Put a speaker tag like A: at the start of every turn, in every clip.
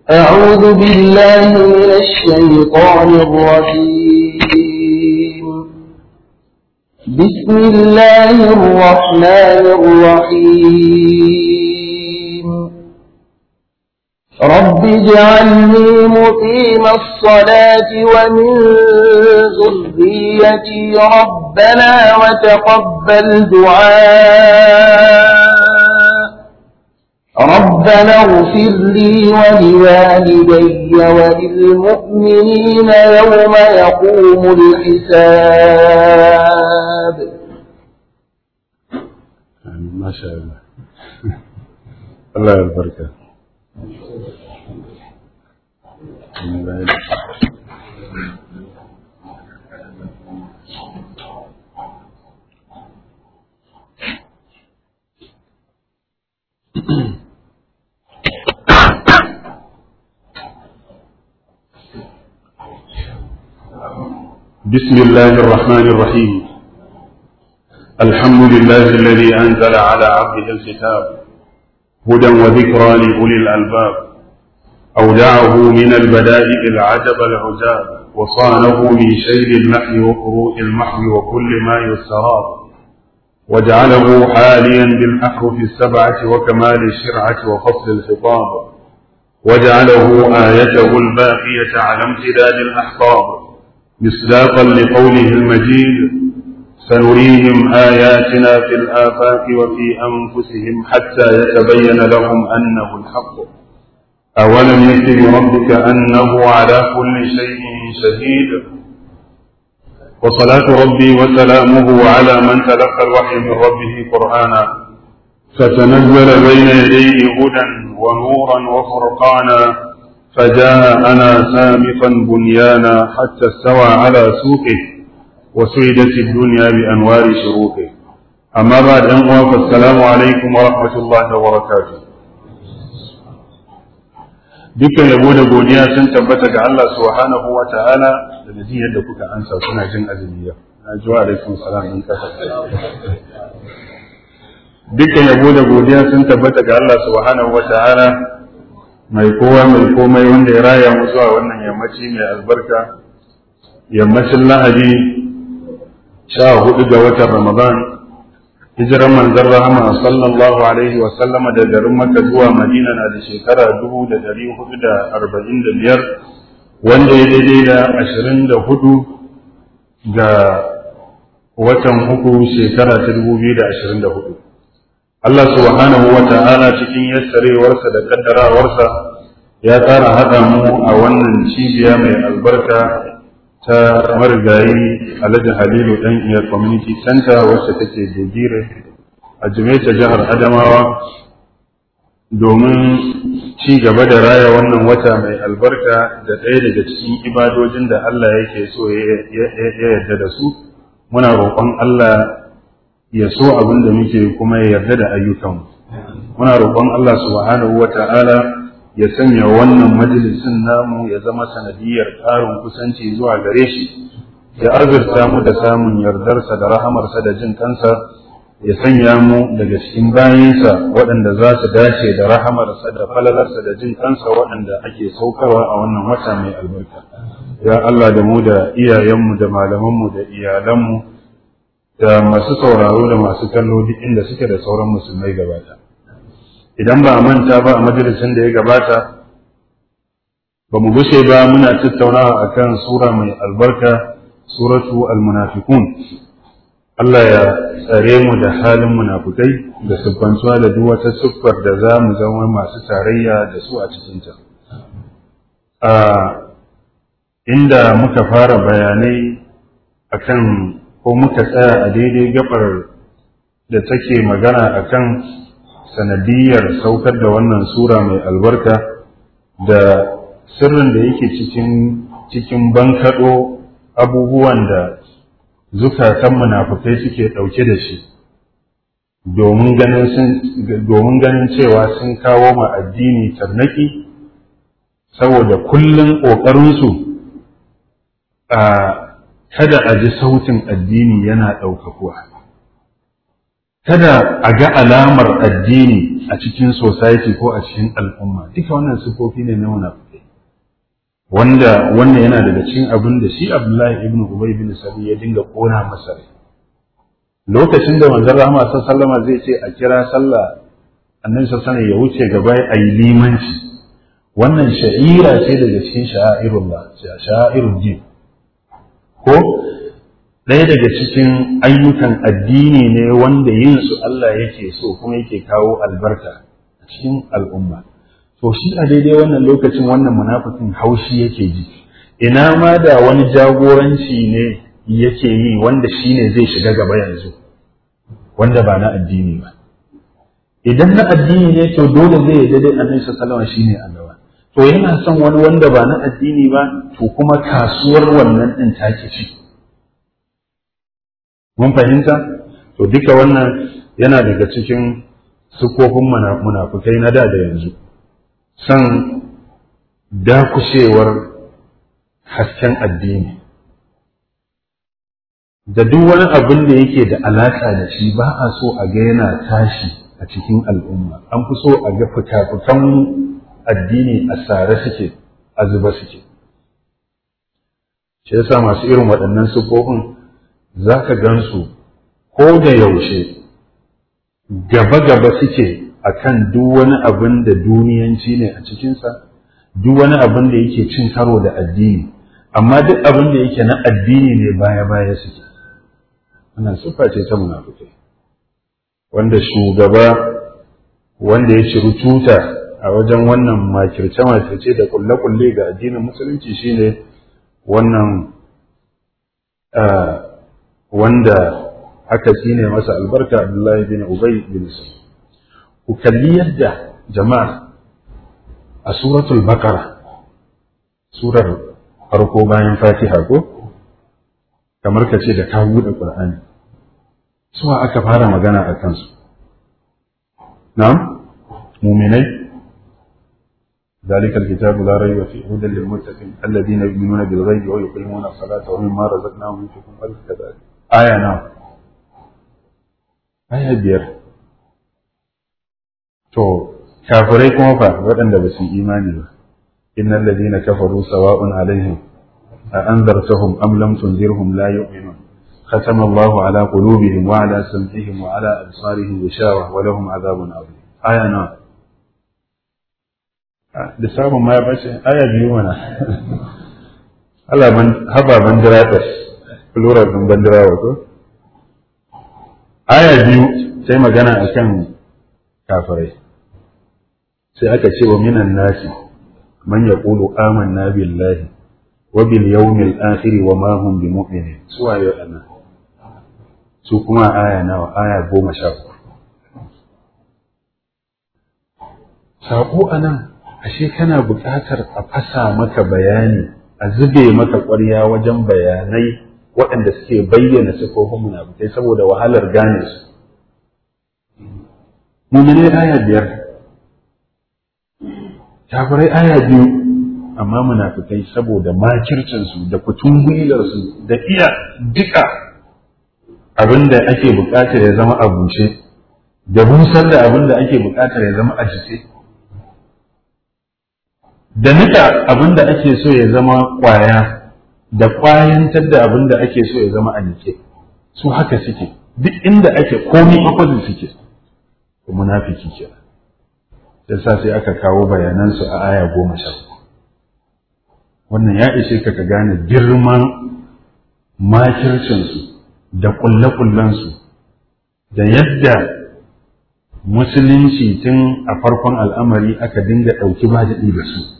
A: أعوذ بالله من الشيطان الرجيم بسم الله الرحمن الرحيم رب اجعلني مقيم الصلاة ومن ذريتي ربنا وتقبل دعاء ربنا اغفر لي ولوالدي وللمؤمنين يوم يقوم الحساب
B: ما شاء الله الله البركة بسم الله الرحمن الرحيم الحمد لله الذي أنزل على عبده الكتاب هدى وذكرى لأولي الألباب أودعه من البدائل العجب العجاب وصانه من شيل النحل وقروء المحو وكل ما يستراب وجعله حاليا بالأحرف السبعة وكمال الشرعة وفصل الخطاب وجعله آيته الباقية على امتداد الأحقاب مصداقا لقوله المجيد سنريهم آياتنا في الآفاق وفي أنفسهم حتى يتبين لهم أنه الحق أولم يكن ربك أنه على كل شيء شهيد وصلاة ربي وسلامه على من تلقى الوحي من ربه قرآنا فتنزل بين يديه هدى ونورا وفرقانا فجاءنا سامقا بنيانا حتى استوى على سوقه وسيدت الدنيا بأنوار شروقه أما بعد أنواع فالسلام عليكم ورحمة الله وبركاته dukkan yabo da godiya sun tabbata ga Allah subhanahu wa ta'ala da da yadda kuka ansa kuna jin azumi yau na ji wa alaikum salam in kasa dukkan yabo da godiya sun tabbata ga Allah subhanahu wa ta'ala mai kowa mai komai wanda ya raya mu zuwa wannan yammaci mai albarka yammacin lahadi sha hudu ga watan ramadan hijiran manzon rahama sallallahu alaihi wa sallama da garin makka zuwa madina na da shekara dubu da dari hudu da arba'in da biyar wanda ya daidai da ashirin da hudu ga watan uku shekara ta dubu biyu da ashirin da hudu Allah subhanahu wa ta'ala cikin yassarewarsa da kaddarawarsa ya tsara haɗa mu a wannan cibiya mai albarka ta marigayi alhaji halilu ɗan iya community center wacce take dogire a jimeta jihar adamawa domin ci gaba da raya wannan wata mai albarka da ɗaya daga cikin ibadojin da Allah yake so ya yarda da su muna roƙon Allah ya so abin da muke kuma ya yarda da ayyukanmu muna roƙon Allah subhanahu wa ta'ala ya sanya wannan majalisin namu ya zama sanadiyar ƙarin kusanci zuwa gare shi ya azurta mu da samun yardarsa da rahamarsa da jin kansa ya sanya mu daga cikin bayansa waɗanda za su dace da rahamarsa da falalarsa da jin kansa waɗanda ake saukarwa a wannan wata mai albarka ya Allah da mu da iyayenmu da malamanmu da iyalanmu da masu sauraro da masu kallo duk inda suke da sauran musulmai gabata idan ba a manta ba a majalisin da ya gabata ba mu gushe ba muna tattaunawa akan sura mai albarka suratu al-munafiqun Allah ya tsare mu da halin munafukai da siffantuwa da duk wata siffar da za mu zama masu tarayya da su a cikinta. A inda muka fara bayanai akan ko muka tsaya a daidai gabar da take magana akan sanadiyar saukar da wannan sura mai albarka da sirrin da yake cikin cikin bankaɗo abubuwan da zukatan munafukai suke ɗauke da shi domin ganin cewa sun kawo ma addini tarnaki saboda kullum ƙoƙarinsu a kada a ji sautin addini yana ɗaukakuwa kada a ga alamar addini a cikin society ko a cikin al'umma duka wannan sifofi ne na munafikai wanda wannan yana daga cikin abin da shi Abdullahi ibn Ubay bin Sabi ya dinga kona masa rai lokacin da manzon Rahama sallama zai ce a kira sallah annabi sallallahu ya wuce gaba a yi limanci wannan sha'ira ce daga cikin sha'airullah sha'airul din ko ɗaya daga cikin ayyukan addini ne wanda yin su Allah yake so kuma yake kawo albarka a cikin al'umma to shi a daidai wannan lokacin wannan munafikin haushi yake ji ina ma da wani jagoranci ne yake yi wanda shi ne zai shiga gaba yanzu wanda ba na addini ba idan na addini ne to dole zai yi daidai annabi sallallahu alaihi shine a gaba to yana son wani wanda ba na addini ba to kuma kasuwar wannan din take ci mun fahimta to duka wannan yana daga cikin sukofin munafukai na da da yanzu san dakushewar hasken addini da duk wani abin da yake da alaƙa da shi ba a so a ga yana tashi a cikin al'umma an fi so a ga fitafitan addini a sare suke a zuba suke shi yasa masu irin waɗannan sufofin za ka gansu ko da yaushe gaba-gaba suke a kan duk wani abin da duniyanci ne a cikinsa duk wani abin da yake cin karo da addini amma duk abin da yake na addini ne baya-baya suke wannan siffa ce ta munafukai wanda shugaba wanda ya ciri tuta a wajen wannan makirce-makirce da kulle-kulle ga addinin musulunci shine wannan wanda aka tsine masa albarka Abdullahi bin Ubay bin Sulaiman ku kalli yadda jama'a a suratul baqara surar farko bayan fatiha ko kamar ka ce da ka buɗe qur'ani suwa aka fara magana a kansu na'am muminai ذلك الكتاب لا ريب فيه هدى للمتقين الذين يؤمنون بالغيب ويقيمون الصلاة ومما رزقناهم ينفقون كذلك آية نعم آية بير to kafirai kuma fa waɗanda ba su imani ba innal ladina kafaru sawa'un alaihim a anzartahum am lam tunzirhum la yu'minun ختم الله على قلوبهم وعلى سمعهم وعلى أبصارهم غشاوة ولهم عذاب عظيم آية نعم lissafin ma ya bace aya biyu mana Allah ban haba bandira ɗas plural ɗin bandira wato aya biyu sai magana akan kafirai sai aka ce wa minan nasi man yaqulu amanna billahi wa bil yawmil akhir wa ma hum bimu'minin su waye ana su kuma aya nawa aya goma sha uku saƙo anan ashe kana buƙatar a fasa maka bayani a zube maka ƙwarya wajen bayanai waɗanda suke bayyana sifofin munafukai saboda wahalar gane su mumine aya biyar kafirai aya biyu amma munafukai saboda makircinsu da kutun gwilarsu da iya duka abin da ake buƙatar ya zama a bushe da busar da abin da ake buƙatar ya zama a jise da nika abin da ake so ya zama ƙwaya da ƙwayantar da abin da ake so ya zama a nike su haka suke duk inda ake komi opposite suke to munafiki ke yasa sai aka kawo bayanansu a aya goma sha wannan ya ishe ka ka gane girman makircinsu da ƙulle-ƙullensu da yadda musulunci tun a farkon al'amari aka dinga ɗauki ba daɗi da su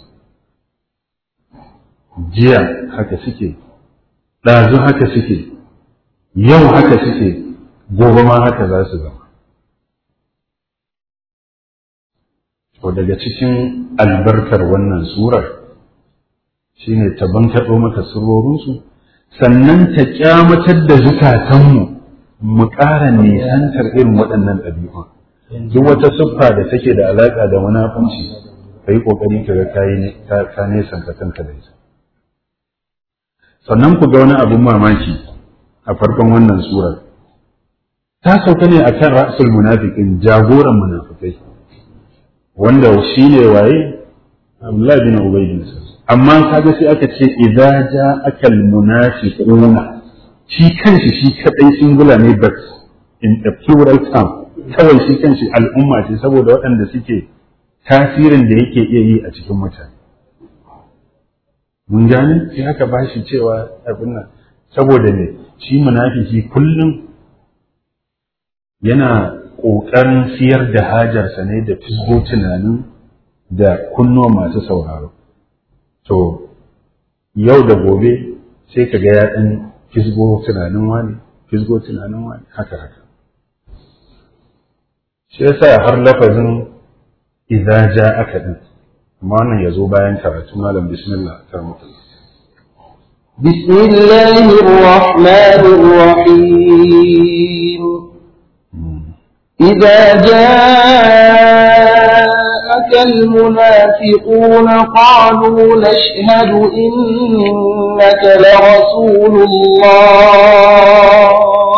B: jiya haka suke ɗazu haka suke yau haka suke gobe ma haka za su zama to daga cikin albarkar wannan surar shine ta bankaɗo maka surorinsu sannan ta kyamatar da zukatanmu mu ƙara nisantar irin waɗannan ɗabi'un duk wata siffa da take da alaƙa da munafunci ka yi ƙoƙari ka ga ka nesanta kanka da ita sannan ku ga wani abin mamaki a farkon wannan surar ta sauka ne akan ra'sul munafiqin jagoran munafikai wanda shi ne waye Abdullah bin Ubay bin amma kaga sai aka ce idza ja'aka al-munafiquna shi kanshi shi kadai singular ne but in a plural term kawai shi kanshi al'umma ce saboda waɗanda suke tasirin da yake iya yi a cikin mutane mun gane sai aka ba shi cewa abin nan saboda ne shi munafiki kullum yana ƙoƙarin siyar da hajarsa ne da fisgo tunanin da kunnuwa masu sauraro to yau da gobe sai ka ga ya ɗan fisgo tunanin wani fisgo tunanin wani haka haka shi yasa har lafazin idza ja'aka din amma wannan yazo bayan karatu malam bismillah karmuka
A: بسم الله الرحمن الرحيم إذا جاءك المنافقون قالوا نشهد إنك لرسول الله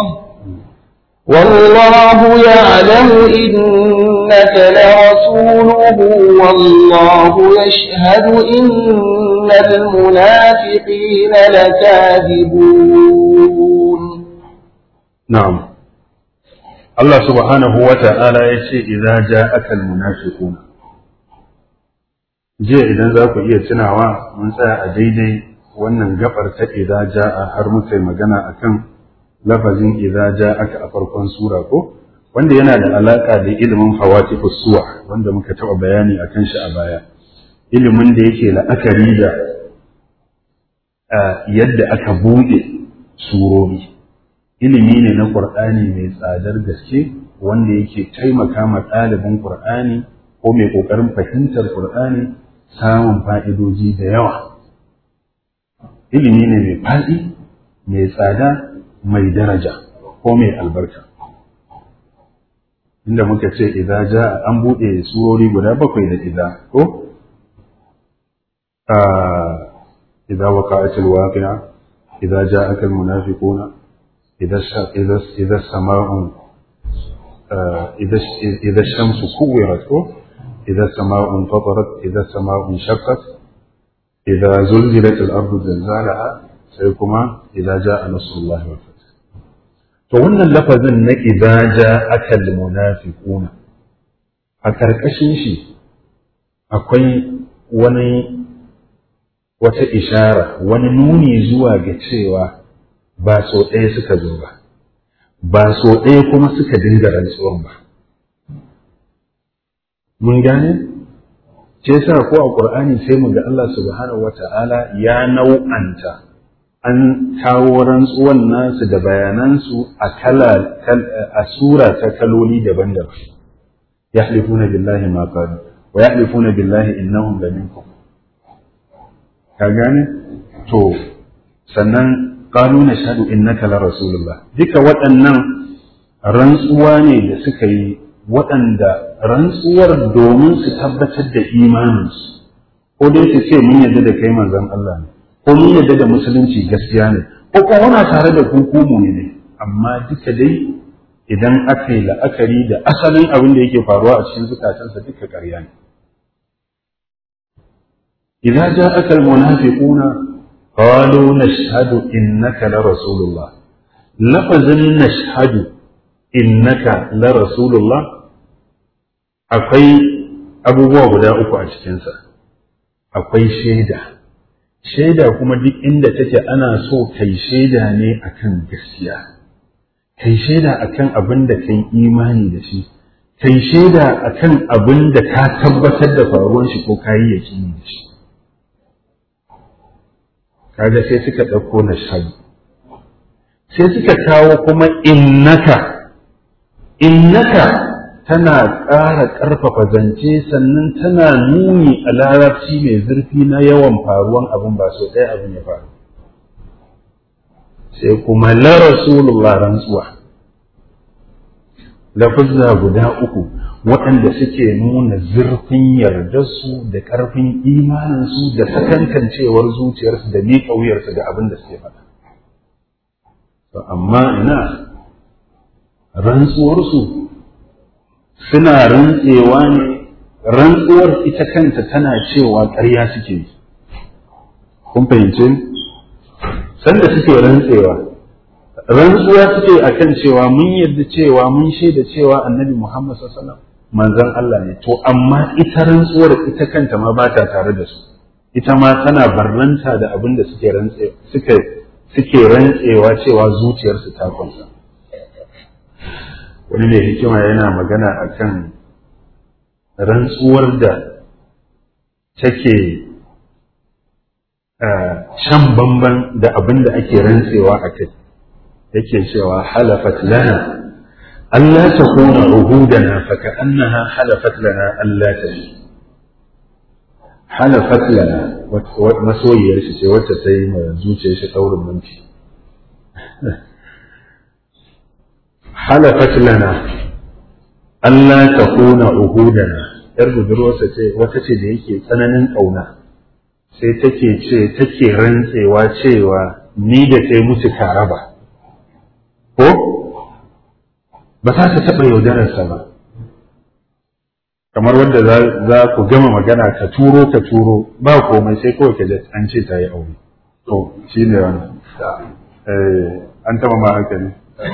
A: والله يعلم إنك لرسوله والله يشهد إن المنافقين لكاذبون
B: نعم الله سبحانه وتعالى يشي إذا جاءك المنافقون jiya idan za ku iya tunawa mun tsaya a daidai wannan gabar ta idza ja'a har muka yi magana akan lafazin idza ja'aka a farkon sura ko wanda yana da alaka da ilimin hawatifus suwa wanda muka taɓa bayani akan shi a baya ilimin da yake la'akari da yadda aka buɗe surori ilimi ne na ƙur'ani mai tsadar gaske wanda yake taimaka ma ɗalibin ƙur'ani ko mai ƙoƙarin fahimtar ƙur'ani samun fa'idoji da yawa ilimi ne mai faɗi mai tsada mai daraja ko mai albarka inda muka ce idza ja an buɗe surori guda bakwai da idza ko idza waqa'at alwaqi'a idza ja'aka almunafiquna idza idza idza sama'u idza idza shamsu kuwirat ko idza sama'u fatarat idza sama'u shaqqat idza zulzilat al-ardu zilzalaha sai kuma idza ja'a nasrullahi wal fath to wannan lafazin na idza ja'aka almunafiquna a karkashin shi akwai wani wata ishara wani nuni zuwa ga cewa ba so ɗaya suka zo ba ba so ɗaya kuma suka dinga rantsuwan ba mun gane ce sa ko a ƙur'ani sai mu ga Allah subhanahu wata'ala ya nau'anta an kawo rantsuwan nasu da bayanansu a kala a sura ta kaloli daban-daban yahlifuna billahi ma qalu wa yahlifuna billahi innahum laminkum ka gane to sannan qalu nashhadu innaka la rasulullah duka waɗannan rantsuwa ne da suka yi waɗanda rantsuwar domin su tabbatar da imaninsu ko dai su ce mun yadda da kai manzon Allah ne ko mun yadda da musulunci gaskiya ne ko kuma muna tare da hukumu ne amma duka dai idan aka yi la'akari da asalin abin da yake faruwa a cikin zukatansa duka ƙarya ne إذا جاءك المنافقون قالوا نشهد إنك لرسول الله لفظ نشهد إنك لرسول الله akwai abubuwa guda uku a cikinsa akwai shaida shaida kuma duk inda take ana so kai shaida ne akan gaskiya kai shaida akan abin da kai imani da shi kai shaida akan abin da ka tabbatar da faruwan shi ko kayi yakini da shi kaga sai suka ɗauko na shadu sai suka kawo kuma innaka innaka tana ƙara ƙarfafa zance sannan tana nuni a larabci mai zurfi na yawan faruwan abin ba so ɗaya abin ya faru sai kuma la rasulullah rantsuwa lafuzza guda uku waɗanda suke nuna zurfin yardarsu da ƙarfin imaninsu da sakankancewar zuciyarsu da miƙa wuyarsu ga abin da suke faɗa. To amma ina rantsuwarsu suna rantsewa ne rantsuwar ita kanta tana cewa ƙarya suke yi kun fahimce sanda suke rantsewa rantsuwa suke akan cewa mun yarda cewa mun shaida cewa annabi Muhammad sallallahu alaihi wasallam manzon Allah ne to amma ita rantsuwar ita kanta ma ba ta tare da su ita ma tana barranta da abin da suke rantse suke suke rantsewa cewa zuciyarsu ta kunsa wani mai hikima yana magana akan rantsuwar da take shan bamban da abin da ake rantsewa a kai yake cewa halafat lana Allah ta kuna uhudana fa annaha halafat lana Allah ta yi halafat lana masoyiyar shi ce wacce ta yi mai zuciyar shi daurin minti halafat lana Allah ta kuna uhudana yar budurwarsa ce wata ce da yake tsananin ƙauna sai take ce take rantsewa cewa ni da kai musu tare ba ko ba za ta taɓa yaudararsa ba kamar wanda za ku gama magana ka turo ka turo ba komai sai kawai ka an ce ta yi aure to shi ne wannan an taɓa ma hankali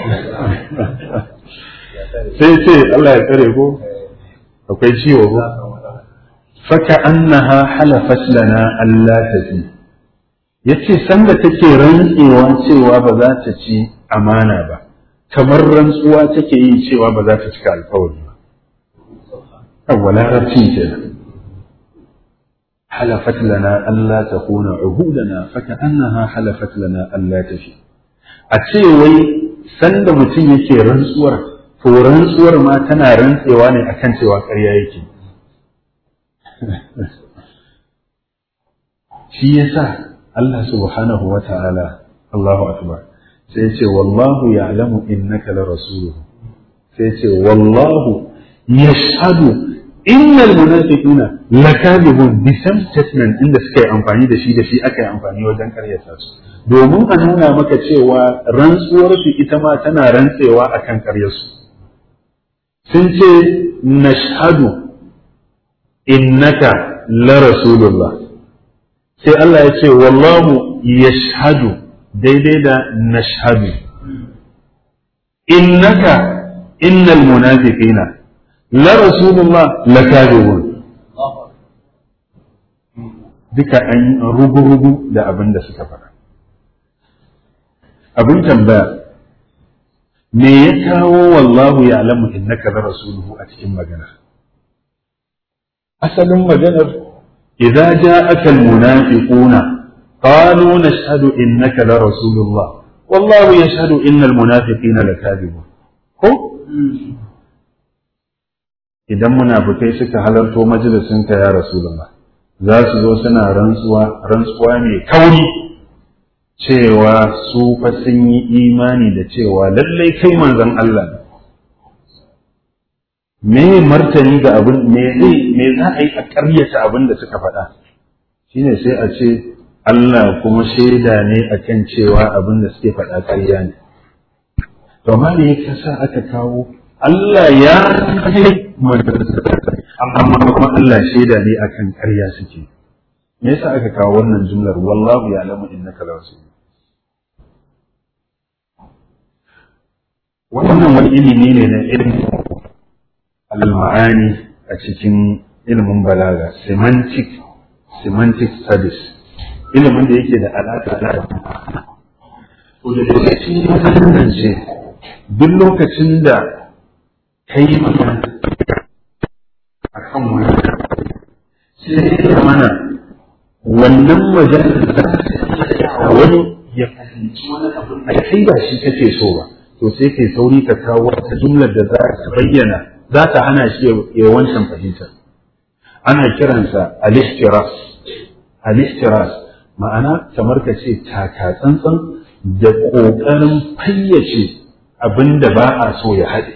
B: sai ce Allah ya tsare ko akwai ciwo ko faka annaha halafat lana Allah tafi yace sanda take rantsewa cewa ba za ta ci amana ba kamar rantsuwa take yi cewa ba za ta cika alkawari ba awwa larabci kenan halafat lana Allah takuna uhudana faka annaha halafat lana Allah tafi a ce wai sanda mutum yake rantsuwar to rantsuwar ma tana rantsewa ne akan cewa ƙarya yake shi yasa Allah subhanahu wa ta'ala Allahu akbar sai ya ce wallahu ya'lamu innaka la rasuluhu sai ya ce wallahu yashhadu innal munafiqina lakadibun bi statement inda suka yi amfani da shi da shi aka yi amfani wajen karyata su domin a nuna maka cewa rantsuwar su ita ma tana rantsewa akan karyarsu sun ce nashhadu innaka la rasulullah sai Allah ya ce wallahu yashhadu daidai da nashhadu innaka innal munafiqina la rasulullah la kadibun duka an rugu-rugu da abin da suka faɗa abin tambaya me ya kawo wallahu ya alamu innaka la rasuluhu a cikin magana asalin maganar idza ja'aka almunafiquna qalu nashhadu innaka la rasulullah wallahu yashhadu innal munafiqina lakadibun ko idan munafikai suka halarto majalisinka ya rasulullah za su zo suna rantsuwa rantsuwa mai kauri cewa su fa sun yi imani da cewa lallai kai manzon Allah ne me martani ga abin me zai me za a yi a ƙaryata abin da suka faɗa shine sai a ce Allah kuma shaida ne akan cewa abin da suke faɗa ƙarya ne to amma me yasa sa aka kawo Allah ya kai amma kuma Allah shaida ne akan ƙarya suke me yasa aka kawo wannan jumlar wallahu ya'lamu innaka la rasul wannan wani ilimi ne na ilmi al-ma'ani a cikin ilimin balaga semantic semantic studies ilimin da yake da alaƙa da to da lokacin da ce duk lokacin da ka yi magana a kan wani sai ya mana wannan maganar da wani ya fahimci wani abu a kai ba shi kake so ba to sai kai sauri ka kawo wata jumlar da za ta bayyana za ta hana shi ya wancan fahimta ana kiransa al-ihtiras al-ihtiras ma'ana kamar ka ce taka tsantsan da ƙoƙarin fayyace abin da ba a so ya haɗe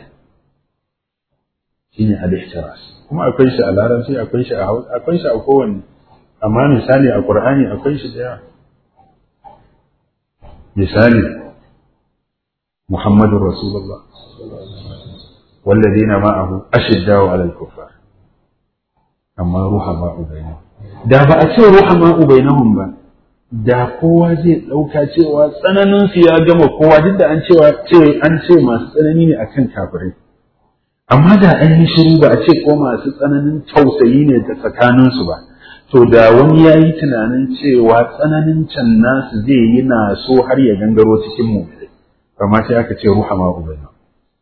B: shine al-ihtiras kuma akwai shi a larabci akwai shi a hausa akwai shi a kowanne amma misali a qur'ani akwai shi da yawa misali محمد رسول الله والذين معه أشداء على الكفار أما رحماء بينهم da ba a ce ruhama'u bainahum ba da kowa zai ɗauka cewa tsananin su ya gama kowa duk da an cewa ce an ce masu tsanani ne akan kafirai amma da an yi shiru ba a ce ko masu tsananin tausayi ne da tsakanin su ba to da wani ya yi tunanin cewa tsananin can nasu zai yi na so har ya gangaro cikin mu amma sai aka ce ruhama'u bainahum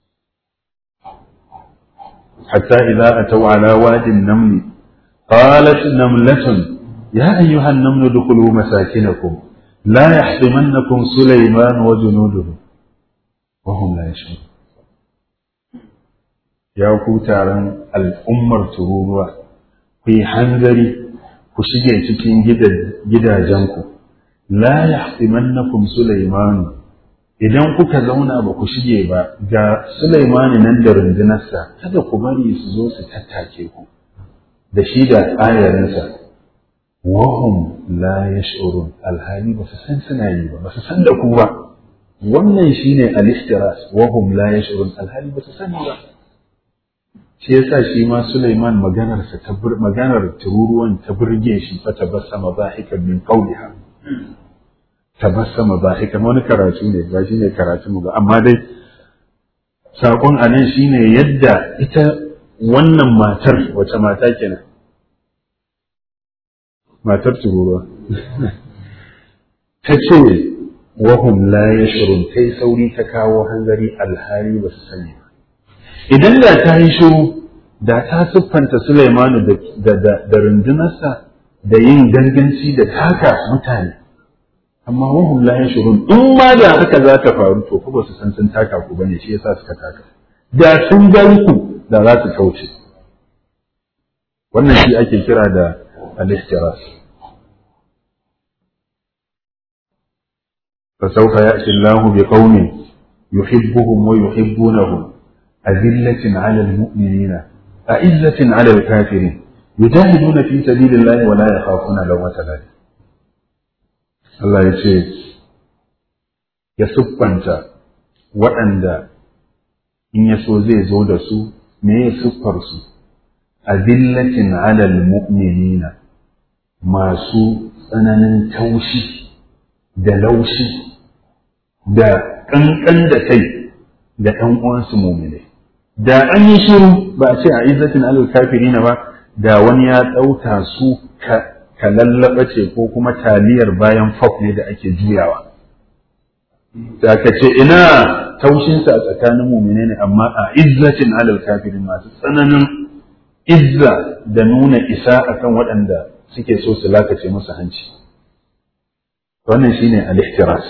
B: hatta idza ataw ala wadin namli قالت نملة يا أيها النمل ادخلوا مساكنكم لا يحطمنكم سليمان وجنوده وهم لا يشعرون يا كوتارن الأمر تروروا في حنزري ku shige cikin gidajenku la yahtimannakum Sulaiman idan kuka zauna ba ku shige ba ga Sulaiman nan da rundunarsa kada ku bari su zo su tattake ku da shi da ayarinsa wahum la yash'urun alhali ba su san suna yi ba ba su san da ku ba wannan shine al-istiras wahum la yash'urun alhali ba su san ba shi yasa shi ma Sulaiman maganar sa ta maganar tururuwan ta burge shi fa tabassama dhahikan min qawliha tabassama dhahikan wani karatu ne ba shine karatu mu ba amma dai sakon anan shine yadda ita wannan matar wace mata kenan matar tururuwa ta ce wahum la yashurun ta yi sauri ta kawo hanzari alhari ba su sani ba idan da ta yi shiru da ta siffanta Sulaimanu da rundunarsa da yin ganganci da taka mutane amma wahum la yashurun in ma da haka za ta faru to ba su san sun taka ku bane shi yasa suka taka da sun gan ku da za su kauce wannan shi ake kira da al-ihtiras فسوف يأتي الله بقوم يحبهم ويحبونه أذلة على المؤمنين أعزة على الكافرين يجاهدون في سبيل الله ولا يخافون لومة لائم الله يقول يسبنت وأن إن يسو زي زود سو me ya siffarsu azillatin alal mu'minina masu tsananin taushi da laushi da ƙanƙan da kai da ɗan uwansu muminai da an yi shiru ba a ce a izzatin alal kafirina ba da wani ya ɗauka su ka lallaba ce ko kuma taliyar bayan fok ne da ake juyawa da ka ce ina taushinsa a tsakanin mumine ne amma a izzatin alal kafirin masu tsananin izza da nuna isa akan waɗanda suke so su lakace musu hanci wannan shine al-ihtiras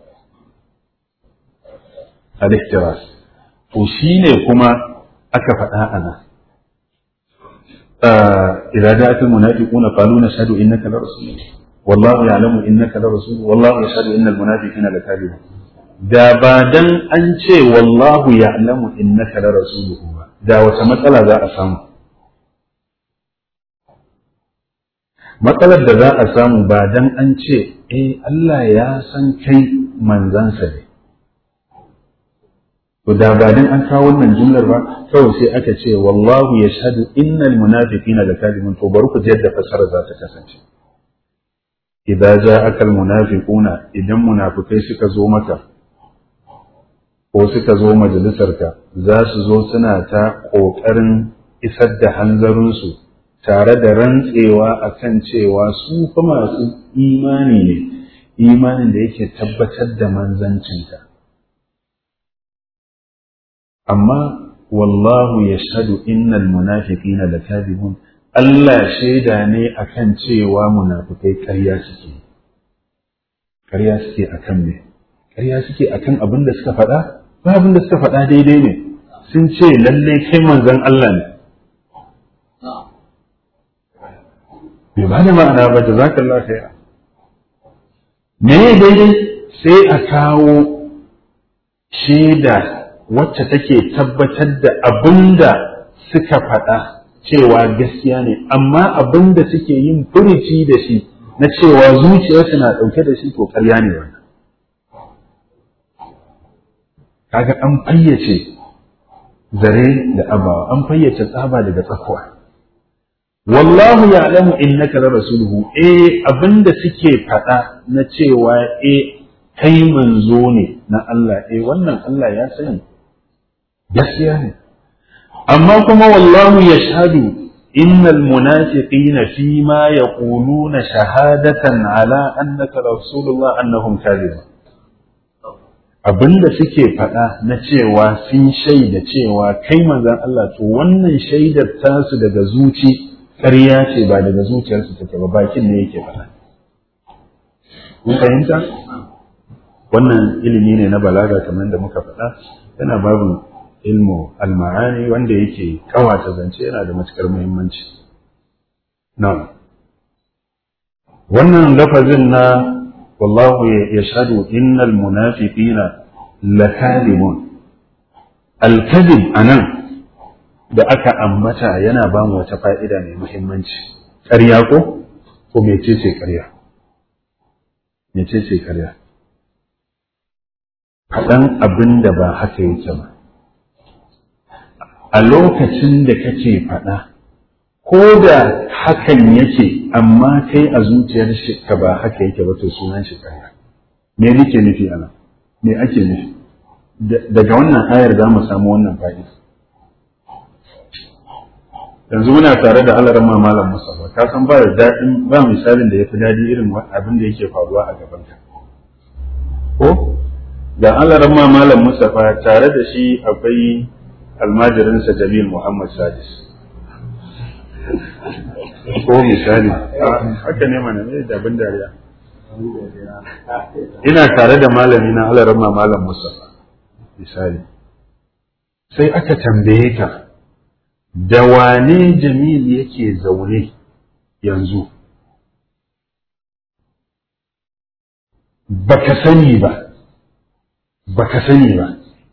B: al-ihtiras to shine kuma aka faɗa ana إذا جاءت المنافقون قالوا نشهد إنك لرسول والله يعلم إنك لرسول والله يشهد إن المنافقين لكاذبون da ba dan an ce wallahu ya'lamu innaka la rasuluhu ba da wata matsala za a samu matsalar da za a samu ba dan an ce eh Allah ya san kai manzansa ne to da ba dan an kawo wannan jumlar ba kawai sai aka ce wallahu yashhadu innal munafiqina lakadibun to bari ku ji yadda fasara za ta kasance idza ja'aka al munafiquna idan munafikai suka zo maka ko suka zo majalisarka za su zo suna ta ƙoƙarin isar da hanzarinsu tare da rantsewa a kan cewa su fa masu imani ne imanin da yake tabbatar da manzancinka amma wallahu ya shaɗu innal munafiqina da kadibun Allah shaida ne akan cewa munafikai ƙarya suke ƙarya suke akan me ƙarya suke akan abin da suka faɗa ba abin da suka faɗa daidai ne sun ce lalle kai manzon Allah ne bai ba da ma'ana ba da zaka Allah khaira me daidai sai a kawo shaida wacce take tabbatar da abin da suka faɗa cewa gaskiya ne amma abin da suke yin furici da shi na cewa zuciyarsu na ɗauke da shi to ƙarya ne wannan kaga an fayyace zare da abawa an fayyace tsaba daga tsakuwa wallahu ya'lamu innaka la rasuluhu eh abinda suke faɗa na cewa eh kai manzo ne na Allah eh wannan Allah ya sani gaskiya ne amma kuma wallahu yashhadu innal munafiqina fi ma yaquluna shahadatan ala annaka rasulullah annahum kadhibun abinda suke faɗa na cewa sun shaida cewa kai manzon Allah to wannan shaidar tasu daga zuci ƙarya ce ba daga zuciyarsu take ba bakin ne yake faɗa kun fahimta wannan ilimi ne na balaga kamar da muka faɗa yana babin ilmu alma'ani wanda yake kawata zance yana da matukar muhimmanci na wannan lafazin na wallahu yashhadu innal munafiqina lakadibun alkadib anan da aka ambata yana ba mu wata fa'ida mai muhimmanci ƙarya ko ko mecece ƙarya mecece ƙarya faɗan abin da ba haka yake ba a lokacin da kake faɗa ko da hakan yake amma kai a zuciyar ka ba haka yake ba to sunan shi ƙarya me nake nufi ana me ake nufi daga wannan ayar za mu samu wannan fa'ida yanzu muna tare da alarma malam musafa ka san ba da daɗin ba misalin da ya fi daɗi irin abin da yake faruwa a gabanka ko da alarma malam musafa tare da shi akwai almajirinsa jamil muhammad sadis ko misali haka ne mana ne da abin dariya ina tare da malami na alarma malam musafa misali sai aka tambaye ka da wane jamil yake zaune yanzu baka sani ba baka sani ba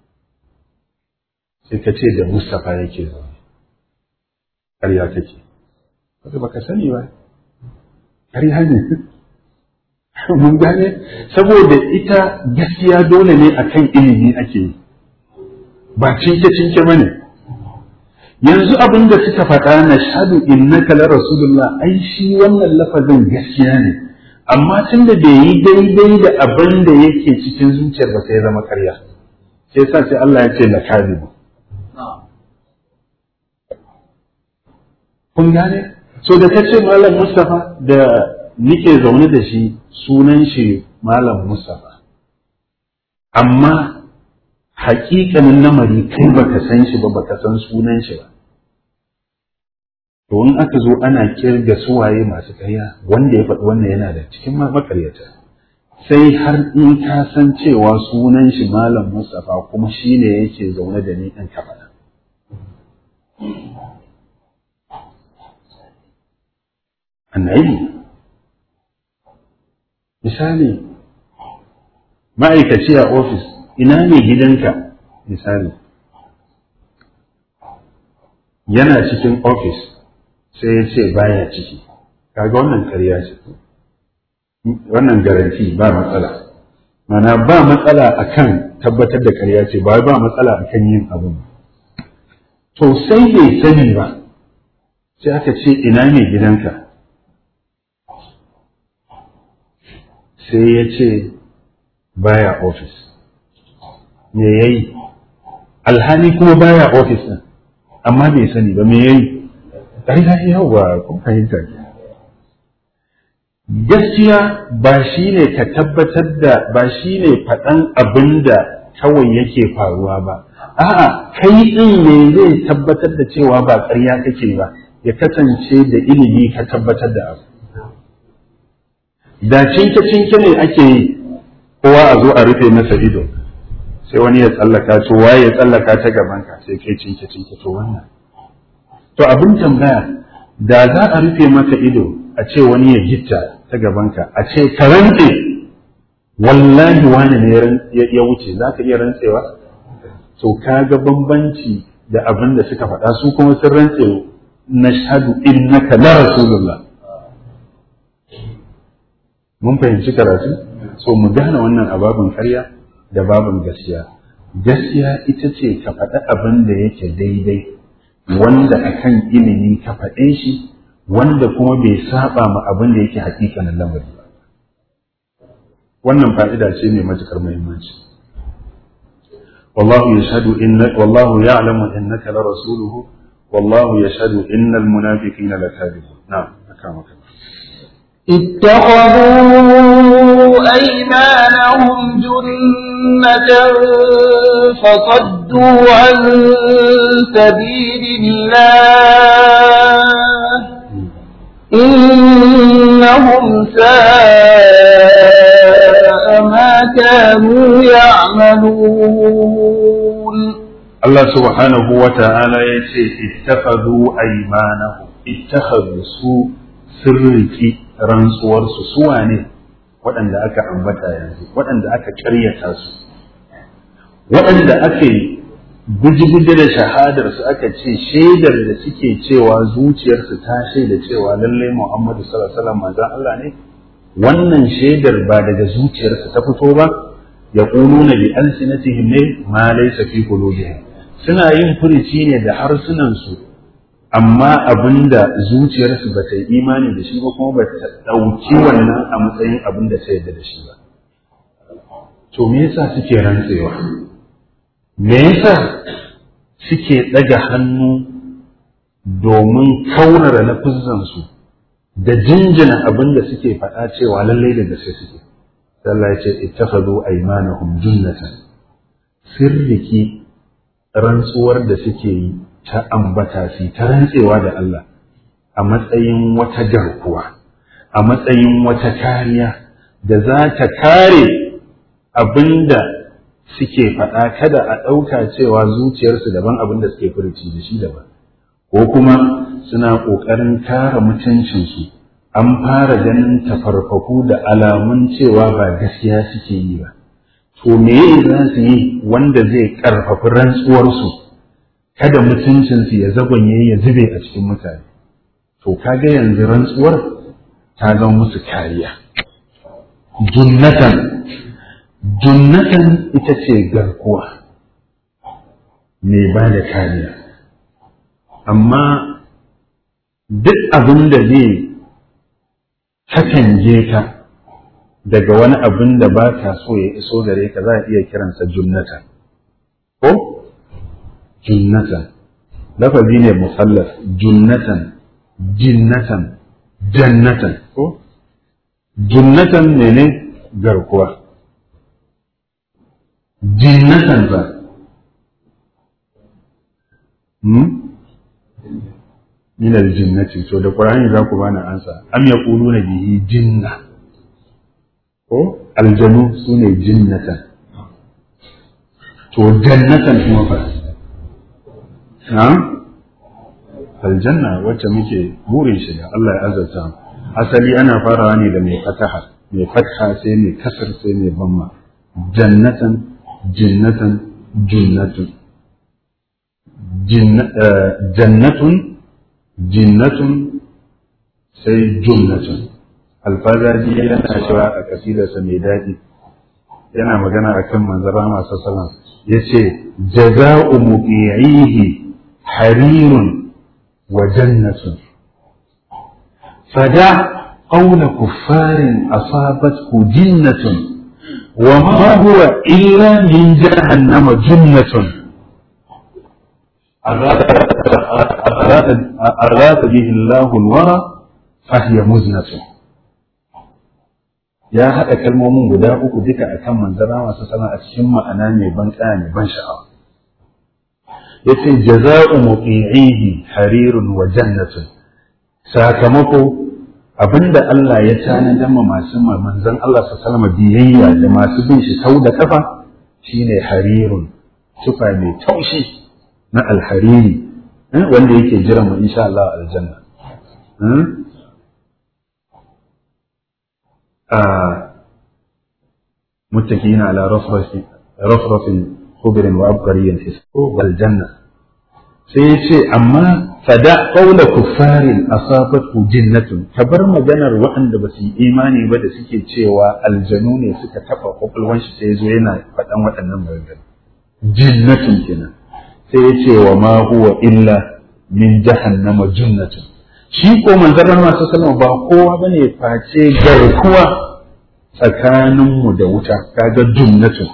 B: sai ka ce da Mustapha yake zaune ƙarya take wata baka sani ba ƙarya ne mun gane saboda ita gaskiya dole ne akan ilimi ake yi ba cinke-cinke ba ne yanzu abin da suka faɗa na shahadu innaka la rasulullah ai shi wannan lafazin gaskiya ne amma tun da bai yi daidai da abin da yake cikin zuciyar ba sai zama karya sai sa sai Allah ya ce la kadibu kun gane so da kace malam Mustafa da nike zaune da shi sunan shi malam Mustafa amma haƙiƙanin lamari kai baka san shi ba baka san sunan shi ba to in aka zo ana kirga suwaye masu karya wanda ya faɗi wannan yana da cikin makaryata sai har in ka san cewa sunan shi malam Mustapha kuma shi ne yake zaune da ni ɗan kafaɗa. Annabi misali ma'aikaci a ofis ina ne gidanka misali yana cikin ofis sai ya ce baya ciki kaga wannan karya ce wannan garanti ba matsala mana ba matsala akan tabbatar da karya ce ba ba matsala akan yin abin to sai bai sani ba sai aka ce ina ne gidanka sai ya ce baya ofis me yayi alhali kuma baya ofis din amma bai sani ba me yayi ƙarya yawa kun fahimta ke gaskiya ba shi ne ka tabbatar da ba shi ne faɗan abin da kawai yake faruwa ba a'a kai ɗin ne zai tabbatar da cewa ba ƙarya kake ba ya kasance da ilimi ka tabbatar da abu da cinke cinke ne ake yi kowa a zo a rufe masa ido sai wani ya tsallaka to waye ya tsallaka ta gaban ka sai kai cinke cinke to wannan to abin tambaya da za a rufe maka ido a ce wani ya gitta ta gabanka a ce ka rantse wallahi wani ne ya wuce za ka iya rantsewa to ka ga bambanci da abin da suka faɗa su kuma sun rantse na shahadu innaka la rasulullah mun fahimci karatu so mu gane wannan a babin karya da babin gaskiya gaskiya ita ce ka faɗi abin da yake daidai wanda akan ilimi ka faɗe shi wanda kuma bai saba ma abin da yake hakikanin lamari ba wannan fa'ida ce mai matukar muhimmanci wallahu yashhadu inna wallahu ya'lamu innaka la rasuluhu wallahu yashhadu innal munafiqina lakadibun na'am akamaka
A: اتخذوا أيمانهم جنة فصدوا عن سبيل الله إنهم ساء ما كانوا يعملون
B: Allah subhanahu wa ta'ala ya ce ittakhadhu aymanahum ittakhadhu su sirriki rantsuwarsu su wane waɗanda aka ambata yanzu waɗanda aka ƙaryata su waɗanda aka yi guji-guji da shahadar su aka ce shaidar da suke cewa zuciyarsu ta shaida cewa lallai Muhammadu sallallahu alaihi wasallam manzon Allah ne wannan shaidar ba daga zuciyarsu ta fito ba yaquluna bi alsinatihim ne ma laysa fi qulubihim suna yin furici ne da harsunansu amma abinda zuciyarsu ba ta yi imani da shi ba kuma ba ta ɗauki wannan a matsayin abin da ta yarda da shi ba to me yasa suke rantsewa me yasa suke ɗaga hannu domin kaunara na su da jinjina abin da suke faɗa cewa lallai da gaske suke Allah ya ce ittakhadhu aymanahum junnatan sirriki rantsuwar da suke yi ta ambata su ta rantsewa da Allah a matsayin wata garkuwa a matsayin wata kariya da za ta kare abinda suke faɗa kada a ɗauka cewa zuciyarsu daban abin da suke furuci da shi daban ko kuma suna ƙoƙarin kare mutuncinsu an fara ganin tafarfaku da alamun cewa ba gaskiya suke yi ba to me za su yi wanda zai ƙarfafi rantsuwarsu kada mutuncinsu ya zagonye ya zube a cikin mutane to kaga yanzu rantsuwar ta zama musu kariya junnatan junnatan ita ce garkuwa mai ba da kariya amma duk abin da zai katange ka daga wani abin da ba ka so ya iso gare ka za a iya kiransa junnatan ko junnatan lafazi ne musallas junnatan jinnatan jannatan ko junnatan mene garkuwa jinnatan ba hmm? min aljinnati to da qur'ani za ku bani ansa am yaquluna bihi jinna ko aljanu sune jinnatan to jannatan kuma fa na'am aljanna wacce muke burin shiga Allah ya azurta asali ana farawa ne da mai fataha mai fatha sai mai kasar sai mai bamma jannatan jinnatan jinnatun jannatun jinnatun sai jumnatun alfazaji yana cewa a kasidarsa mai daɗi yana magana akan manzara masu salam ya ce jaza'u muqi'ihi harirun وجنة فدع قول كفار أصابته جنة وما هو إلا من جهنم جنة أراد به الله الورى فهي مزنة ya haɗa kalmomin guda uku duka a kan manzara masu sana a cikin ma'ana mai ban mai ban sha'awa yace jaza'u muqi'ihi harirun wa jannatun sakamako abinda Allah ya tanadar ma masu manzon Allah sallallahu biyayya da masu bin shi sau da kafa shine harirun tufa mai taushi na alhariri wanda yake jira mu insha Allah aljanna متكئين على رفرف رفرف خضر وعبقري والجنة سيشي أما فدا قول كفار أصابته جنة كبر مجانا وأن بس إيماني بدا سكي تشيوا الجنون سكا تفا قبل وانش سيزوينا فتن وأن jinnatun kenan sai ya ce wa ma huwa illa min jahannama junnatun shi ko manzon masu sallama ba kowa bane face garkuwa tsakaninmu da wuta kaga junnatun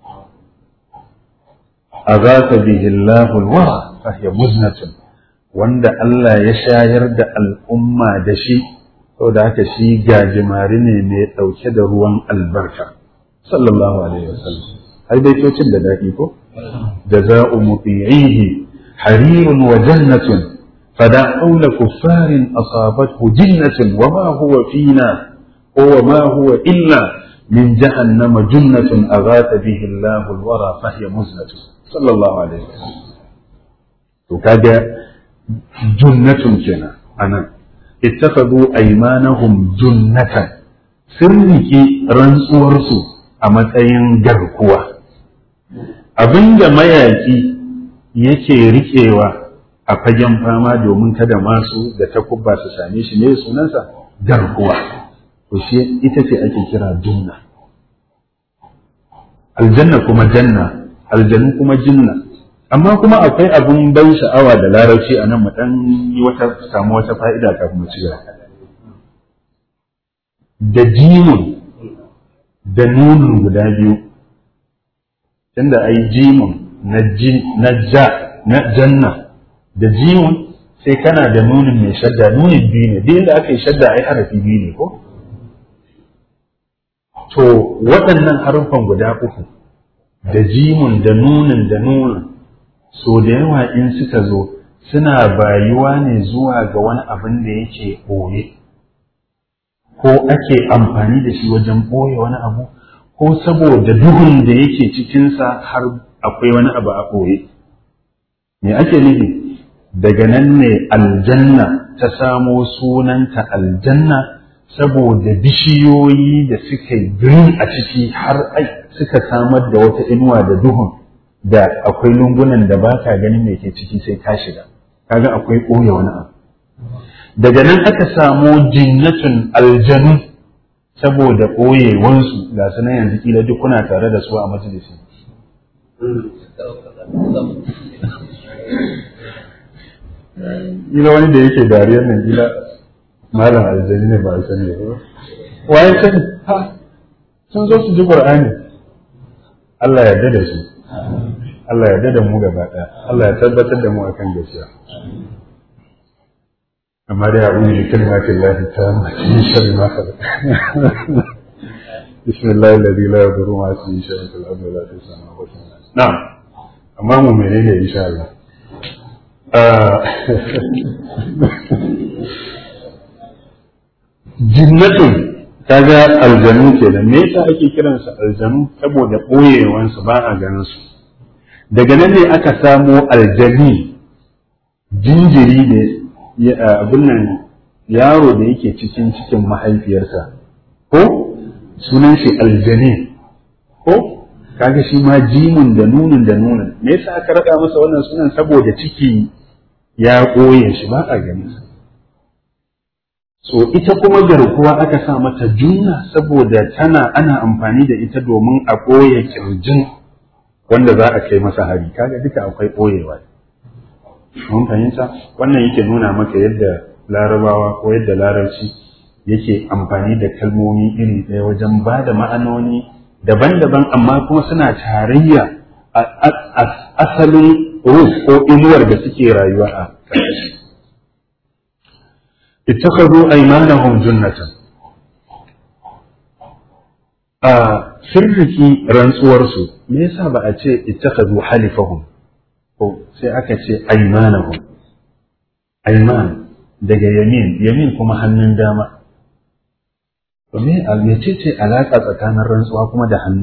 B: azaka bihi Allahu alwara fa hiya muznatun wanda Allah ya shayar da al'umma da shi saboda haka shi gajimari ne mai ɗauke da ruwan albarka sallallahu alaihi wasallam ai dai cocin da daɗi ko jaza'u muti'ihi harirun wa jannatun fada'u la kuffarin asabathu jinnatun wa ma huwa fina wa ma huwa illa min jahannama junnatun aghatha bihi Allahu alwara fa hiya muznatun sallallahu alaihi wasallam to kaga junnatun kenan anan ittakhadhu aymanahum junnatan sirriki rantsuwarsu a matsayin garkuwa abinda mayaki yake rikewa a fagen fama domin kada masu da takubba su same shi ne sunansa garkuwa to shi ita ce ake kira junna aljanna kuma janna aljanu kuma jinna amma kuma akwai abin ban sha'awa da larabci a nan mu dan yi wata samu wata fa'ida kafin mu ci gaba da jimun da nunun guda biyu tunda ai jimun na ji na ja na janna da jimun sai kana da nunin mai shadda nunin biyu ne duk da aka yi shadda ai harafi biyu ne ko to waɗannan harufan guda uku da jimun da nunin da nunin so da yawa in suka zo suna bayuwa ne zuwa ga wani abin da yake ɓoye ko ake amfani da shi wajen ɓoye wani abu ko saboda duhun da yake cikinsa har akwai wani abu a ɓoye me ake nufi daga nan ne aljanna ta samo sunanta aljanna saboda bishiyoyi da suka yi green a ciki har suka samar da wata inuwa da duhun da akwai lungunan da ba ka ganin me ke ciki sai ka shiga kaga akwai ɓoye wani abu daga nan aka samu jinnatun aljanu saboda ɓoyewansu ga su nan yanzu kila duk kuna tare da su a majalisi Kila wani da yake dariyar nan kila malam aljani ne ba a sani ba. Waye sani? Ha, sun zo su ji Qur'ani. Allah ya da su. Allah ya da mu gaba ɗaya. Allah ya tabbatar da mu akan gaskiya. amma dai a uri kalmatin lahi ta mace shari ma ka bismillah alladhi la yadurru ma ismihi shay'un fil ardi wa la fis samawati na'am amma mu menene insha Allah jinnatun kaga aljanu kenan me yasa ake kiransa aljanu saboda boyewansu ba a ganin su daga nan ne aka samo aljani jinjiri ne abin nan yaro da yake cikin cikin mahaifiyarsa ko sunan shi aljani ko kaga shi ma jimin da nunin da nunin me yasa aka rada masa wannan sunan saboda ciki ya koye shi ba a gani so ita kuma garkuwa aka sa mata junna saboda tana ana amfani da ita domin a koye kirjin wanda za a kai masa hari kaga duka akwai koyewa mun fahimta wannan yake nuna maka yadda larabawa ko yadda larabci yake amfani da kalmomi iri ɗaya wajen ba da ma'anoni daban-daban amma kuma suna tarayya a asalin ruf ko inuwar da suke rayuwa a ƙarƙashi ittakhadhu aymanahum junnatan a sirriki rantsuwarsu me yasa ba a ce ittakhadhu halifahum ko sai aka ce aimanahum aiman daga yamin yamin kuma hannun dama to me mece ce alaka tsakanin rantsuwa kuma da hannu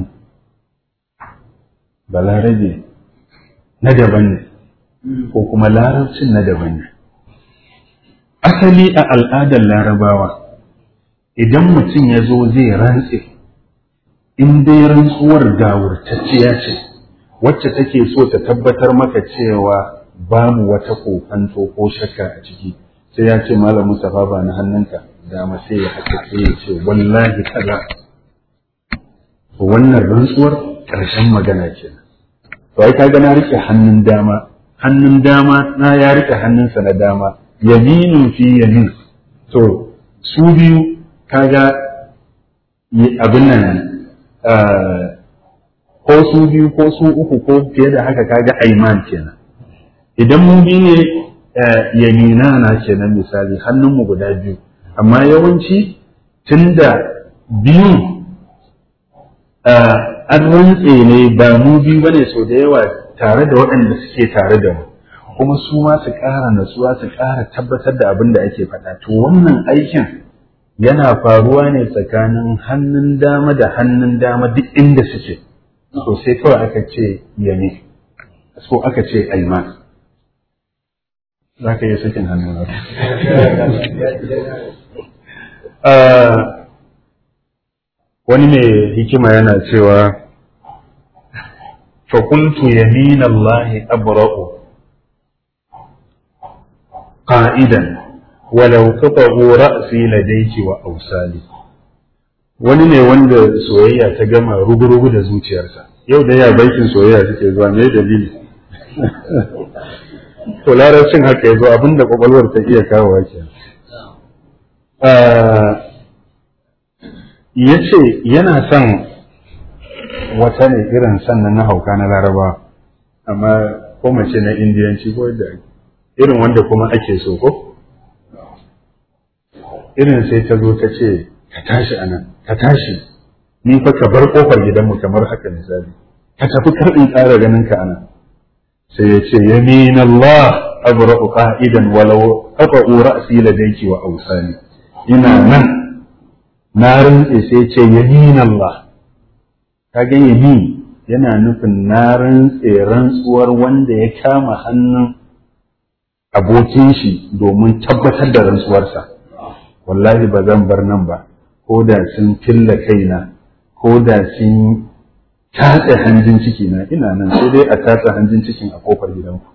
B: balarabe na daban ne ko kuma larabcin na daban ne asali a al'adar larabawa idan mutum ya zo zai rantse in dai rantsuwar gawurtacciya ce wacce take so ta tabbatar maka cewa babu wata kokanto ko shakka a ciki sai ya ce malam Mustapha ba na hannunka dama sai ya haka sai ya ce wallahi kaza to wannan rantsuwar ƙarshen magana kenan to ai kaga na rike hannun dama hannun dama na ya rike hannunsa na dama yaminin fi yamin to su biyu kaga abin nan ko su biyu ko su uku ko fiye da haka kaga aiman kenan idan mun bi ne yamina na kenan misali hannunmu guda biyu amma yawanci tunda biyun an rantse ne ba mu biyu bane sau da yawa tare da waɗanda suke tare da mu kuma su ma su ƙara natsuwa su ƙara tabbatar da abin da ake faɗa to wannan aikin yana faruwa ne tsakanin hannun dama da hannun dama duk inda suke to sai kawai aka ce yami so aka ce aiman za ka yi sakin hannun wani mai hikima yana cewa fakuntu yamin Allah abra'u qa'idan walau qata'u ra'si ladayki wa awsali wani ne wanda soyayya ta gama rugurugu da zuciyarsa yau da ya baikin soyayya suke zuwa me dalili to larabcin haka yazo abinda kwakwalwar ta iya kawo ke ya ce yana son wata ne irin sannan na hauka na laraba amma ko mace na indiyanci ko da irin wanda kuma ake so ko irin sai ta zo ta ce ka tashi anan ka tashi ni fa ka bar kofar gidanmu kamar haka misali ka tafi kar in ƙara ganin ka anan sai ya ce yamin Allah abra'u qa'idan walau qata'u ra'si ladayki wa awsani ina nan na rantse sai ce yamin Allah kaga yamin yana nufin na rantse rantsuwar wanda ya kama hannun abokin shi domin tabbatar da rantsuwarsa wallahi ba zan bar nan ba ko da sun filla kaina ko da sun tatse hanjin ciki na ina nan sai dai a tatse hanjin cikin a kofar gidanku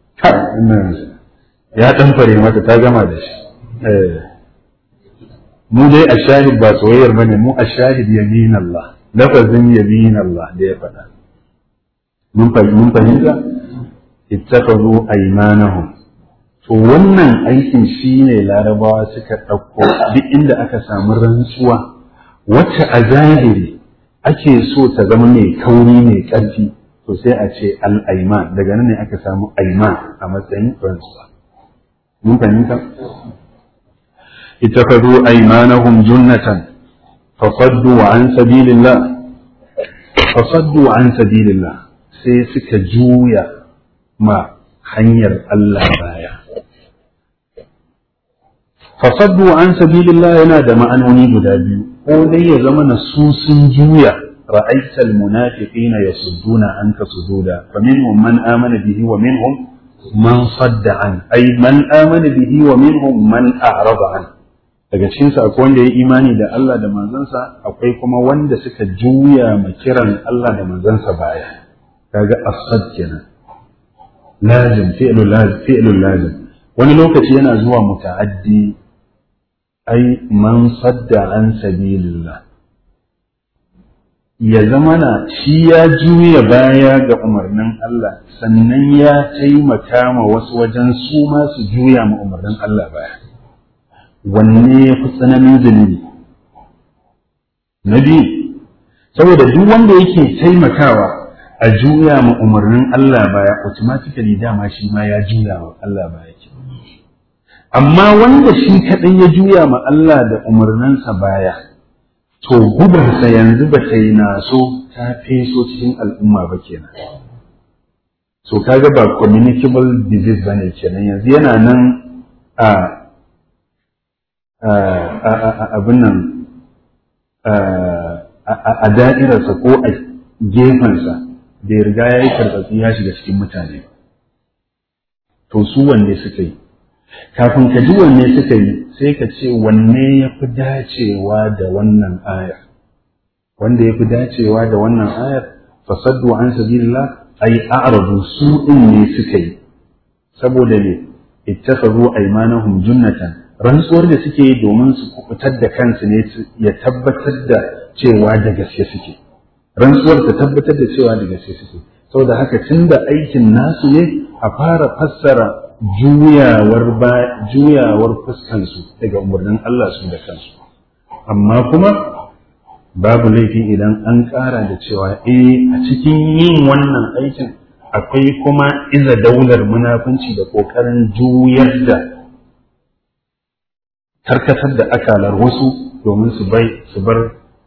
B: ya dan fare mata ta gama da shi mu dai a shahid ba soyayyar bane mu a shahid yamin Allah lafazin yamin Allah da ya faɗa mun fahimta ittakhadhu aymanahum to wannan aikin shine larabawa suka ɗauko duk inda aka samu rantsuwa wacce a zahiri ake so ta zama mai kauri mai ƙarfi to sai a ce al'aiman daga nan ne aka samu aiman a matsayin rantsuwa mun fahimta اتخذوا أيمانهم جنة فصدوا عن سبيل الله فصدوا عن سبيل الله sai suka juya ma hanyar Allah baya fasaddu an sabilillah yana da ma'anoni guda biyu ko dai ya zama na su sun juya ra'aita almunafiqina yasudduna anka sududa faminhum man amana bihi wa minhum man sadda an ay man amana bihi wa minhum man a'rada an daga cikin su akwai wanda ya imani da Allah da manzansa akwai kuma wanda suka juya ma kiran Allah da manzansa baya kaga asad kenan lazim fi'lu lazim fi'lu lazim wani lokaci yana zuwa muta'addi ai man sadda an sabilillah ya zama na shi ya juya baya ga umarnin Allah sannan ya taimaka ma wasu wajen su ma su juya ma umarnin Allah baya wanne ya fi tsananin zunubi na biyu saboda duk wanda yake taimakawa a juya ma umarnin Allah baya automatically dama shi ma ya juya ma Allah baya ke amma wanda shi kaɗai ya juya ma Allah da umarninsa baya to gubarsa yanzu ba ta yi naso ta feso cikin al'umma ba kenan so kaga ba communicable disease ba ne kenan yanzu yana nan a abin nan a da'irarsa ko a gefensa da ya riga ya yi karɓatsi ya shiga cikin mutane to su wanne suka yi kafin ka ji wanne suka yi sai ka ce wanne ya fi dacewa da wannan ayar wanda ya fi dacewa da wannan ayar fasaddu an sabilillah ay a'radu su din ne suka yi saboda ne ittakhadhu aymanahum junnatan rantsuwar da suke yi domin su kubutar da kansu ne ya tabbatar da cewa da gaske suke rantsuwar ta tabbatar da cewa da gaske suke saboda haka tun da aikin nasu ne a fara fassara juyawar ba juyawar fuskansu daga umarnin Allah su da kansu amma kuma babu laifi idan an ƙara da cewa eh a cikin yin wannan aikin akwai kuma iza daular munafunci da ƙoƙarin juyar da karkatar da akalar wasu domin su bai su bar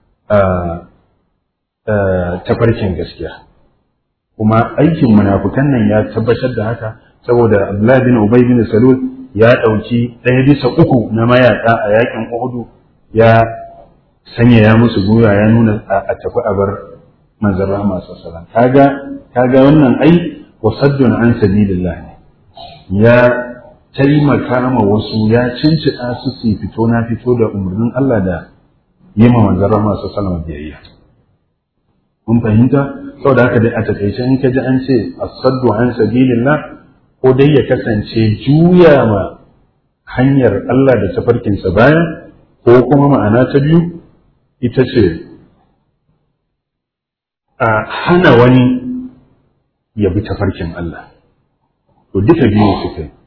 B: tafarkin gaskiya kuma aikin munafukan nan ya tabbatar da haka saboda Abdullahi bin Ubay bin Salul ya ɗauki ɗaya bisa uku na mayaƙa a yakin Uhudu ya sanya ya musu gwiwa ya nuna a tafi a bar manzon rahama sallallahu kaga kaga wannan ai wasaddun an sabilillah ne ya taimaka ma wasu ya cincida su su fito na fito da umarnin Allah da yi ma manzon rahama sallallahu biyayya mun fahimta saboda haka dai a takaice in ka ji an ce asaddu an sabilillah ko dai ya kasance juya ma hanyar Allah da tafarkinsa baya ko kuma ma'ana ta biyu ita ce a hana wani ya bi tafarkin Allah to duka biyu suka yi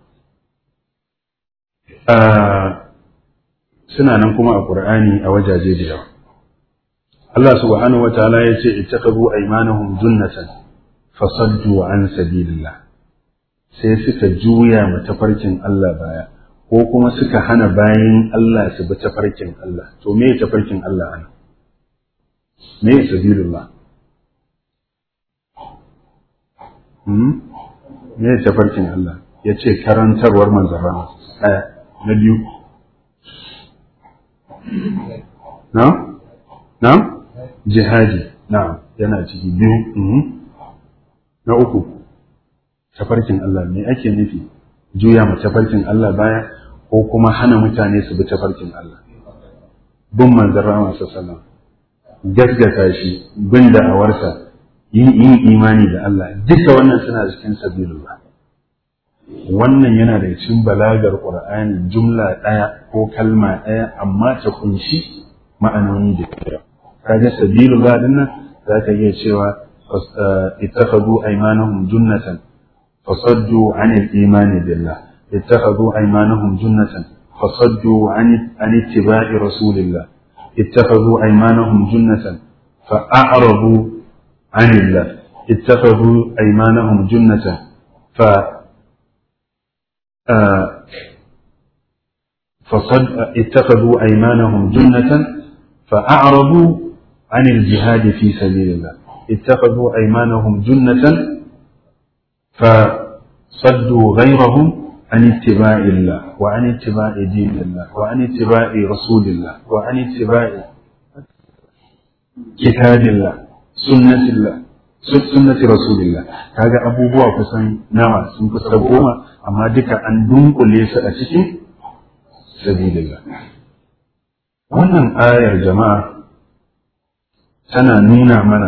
B: suna nan kuma a ƙur'ani a wajaje da yawa Allah subhanahu wa ta'ala ya ce ittaqabu aymanahum junnatan fasaddu an sabilillah sai suka juya ma tafarkin Allah baya ko kuma suka hana bayan Allah su bi tafarkin Allah to me tafarkin Allah ana me sabilullah hmm me tafarkin Allah ya ce karantarwar manzara ɗaya na biyu na na jihadi na yana ciki biyu na uku tafarkin Allah me ake nufi juya ma tafarkin Allah baya ko kuma hana mutane su bi tafarkin Allah bin manzon Rahama sallallahu gaskata shi bin da'awarsa yin yin imani da Allah duka wannan suna cikin sabilullah wannan yana da cikin balagar Qur'ani jumla ɗaya ko kalma ɗaya amma ta kunshi ma'anoni da yawa kaga sabilullah dinnan zaka iya cewa ittakhadhu aymanahum junnatan فصدوا عن الإيمان بالله اتخذوا أيمانهم جنة فصدوا عن عن اتباع رسول الله اتخذوا أيمانهم جنة فأعرضوا عن الله اتخذوا أيمانهم جنة ف فصد اتخذوا أيمانهم جنة فأعرضوا عن الجهاد في سبيل الله اتخذوا أيمانهم جنة فصدوا غيرهم عن اتباع الله وعن اتباع دين الله وعن اتباع رسول الله وعن اتباع كتاب الله سنة الله سنة رسول الله kaga abubuwa kusan nawa sun kusa goma amma duka an dunkule su a cikin sabilillah wannan ayar jama'a tana nuna mana